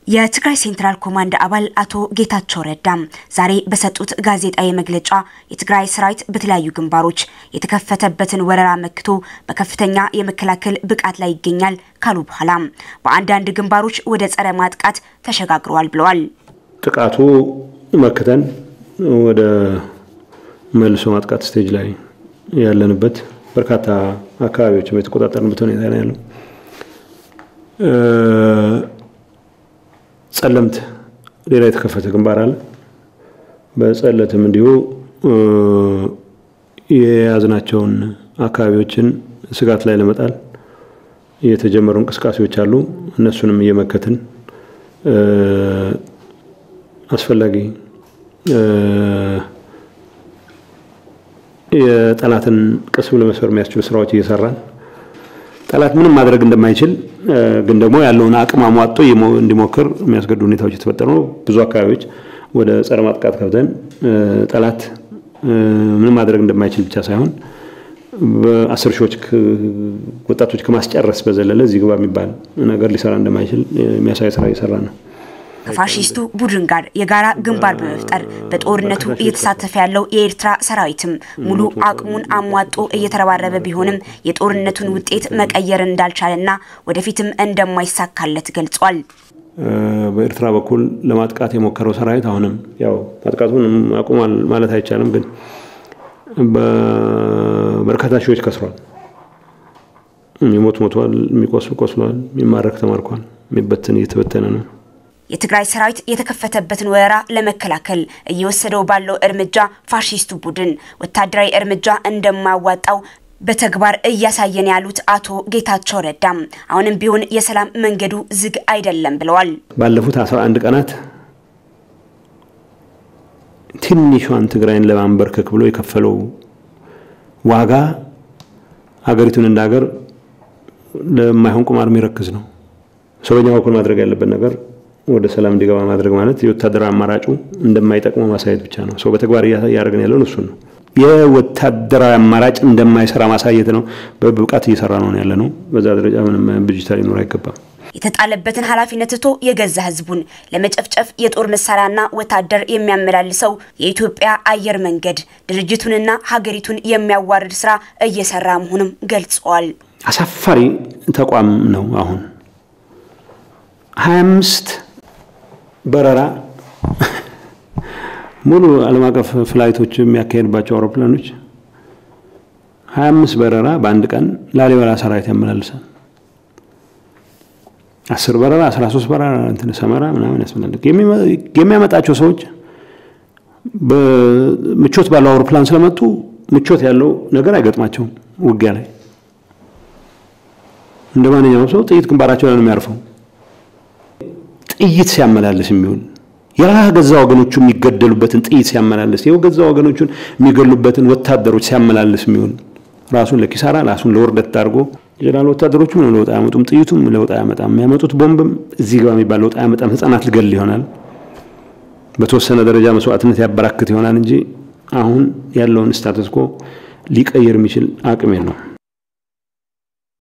የትግራይ ሴንትራል ኮማንድ አባል አቶ ጌታቸው ረዳም ዛሬ በሰጡት ጋዜጣዊ መግለጫ የትግራይ ሰራዊት በተለያዩ ግንባሮች የተከፈተበትን ወረራ መክቶ በከፍተኛ የመከላከል ብቃት ላይ ይገኛል ካሉ በኋላ በአንዳንድ ግንባሮች ወደ ጸረ ማጥቃት ተሸጋግረዋል ብለዋል። ጥቃቱ መክተን ወደ መልሶ ማጥቃት ስቴጅ ላይ ያለንበት በርካታ አካባቢዎች የተቆጣጠርንበት ሁኔታ ነው ያለው። ጸለምት ሌላ የተከፈተ ግንባር አለ። በጸለትም እንዲሁ የያዝናቸውን አካባቢዎችን ስጋት ላይ ለመጣል የተጀመሩ እንቅስቃሴዎች አሉ። እነሱንም እየመከትን አስፈላጊ የጠላትን ቅስም ለመስበር የሚያስችሉ ስራዎች እየሰራን ጠላት ምንም ማድረግ እንደማይችል ግን ደግሞ ያለውን አቅም አሟጦ እንዲሞክር የሚያስገዱ ሁኔታዎች የተፈጠሩ ነው። ብዙ አካባቢዎች ወደ ጸረ ማጥቃት ከብተን ጠላት ምንም ማድረግ እንደማይችል ብቻ ሳይሆን በአስር ሺዎች ወጣቶች ከማስጨረስ በዘለለ እዚህ ግባ የሚባል ነገር ሊሰራ እንደማይችል የሚያሳይ ስራ እየሰራ ነው። ከፋሺስቱ ቡድን ጋር የጋራ ግንባር በመፍጠር በጦርነቱ እየተሳተፈ ያለው የኤርትራ ሰራዊትም ሙሉ አቅሙን አሟጦ እየተረባረበ ቢሆንም የጦርነቱን ውጤት መቀየር እንዳልቻለና ወደፊትም እንደማይሳካለት ገልጿል። በኤርትራ በኩል ለማጥቃት የሞከረው ሰራዊት አሁንም ያው ማጥቃቱን አቁሟል ማለት አይቻልም፣ ግን በርካታ ሺዎች ከስሯል። የሚሞት ሞቷል፣ የሚቆስል ቆስሏል፣ የሚማረክ ተማርኳል፣ የሚበትን እየተበተነ ነው። የትግራይ ሰራዊት የተከፈተበትን ወረራ ለመከላከል እየወሰደው ባለው እርምጃ ፋሺስቱ ቡድን ወታደራዊ እርምጃ እንደማያዋጣው በተግባር እያሳየን ያሉት አቶ ጌታቸው ረዳም አሁንም ቢሆን የሰላም መንገዱ ዝግ አይደለም ብለዋል። ባለፉት 11 ቀናት ትንሿን ትግራይን ለማንበርከክ ብሎ የከፈለው ዋጋ ሀገሪቱን እንደ ሀገር ለማይሆን ቁማር የሚረክዝ ነው። ሰው በኛ በኩል ማድረግ ያለበት ነገር ወደ ሰላም እንዲገባ ማድረግ ማለት የወታደራዊ አማራጩ እንደማይጠቅመው ማሳየት ብቻ ነው። ሰው በተግባር እያደረግን ያለውን እሱን ነው። የወታደራዊ አማራጭ እንደማይሰራ ማሳየት ነው። በብቃት እየሰራ ነው ያለ ነው። በዛ ደረጃ ምንም ብጅታ ሊኖር አይገባም። የተጣለበትን ኃላፊነት ትቶ የገዛ ሕዝቡን ለመጨፍጨፍ የጦር መሳሪያና ወታደር የሚያመላልሰው የኢትዮጵያ አየር መንገድ ድርጅቱንና ሀገሪቱን የሚያዋርድ ስራ እየሰራ መሆኑም ገልጸዋል። አሳፋሪ ተቋም ነው። አሁን ሀያ አምስት በረራ ሙሉ ዓለም አቀፍ ፍላይቶች የሚያካሄድባቸው አውሮፕላኖች ሀያ አምስት በረራ በአንድ ቀን ላሊበላ ሰራዊት ያመላልሳል። አስር በረራ አስራ ሶስት በረራ እንትን ሰመራ ምናምን ያስመላልቅ የሚያመጣቸው ሰዎች ምቾት ባለው አውሮፕላን ስለመጡ ምቾት ያለው ነገር አይገጥማቸውም። ውጊያ ላይ እንደ ማንኛውም ሰው ጥይት ግንባራቸው ላይ ነው የሚያርፈው። ጥይት ሲያመላልስ የሚውል የገዛ ወገኖቹ የሚገደሉበትን ጥይት ሲያመላልስ የገዛ ወገኖቹን የሚገሉበትን ወታደሮች ሲያመላልስ የሚውል ራሱን ለኪሳራ ራሱን ለውርደት አድርጎ ጀነራል ወታደሮቹ ምንም ለውጥ አያመጡም። ጥይቱም ለውጥ አያመጣም። የሚያመጡት ቦምብም እዚህ ጋር የሚባል ለውጥ አያመጣም። ህጻናት ልገል ይሆናል። በተወሰነ ደረጃ መስዋዕትነት ያበራክት ይሆናል እንጂ አሁን ያለውን ስታተስ ኮ ሊቀይር የሚችል አቅም የለውም።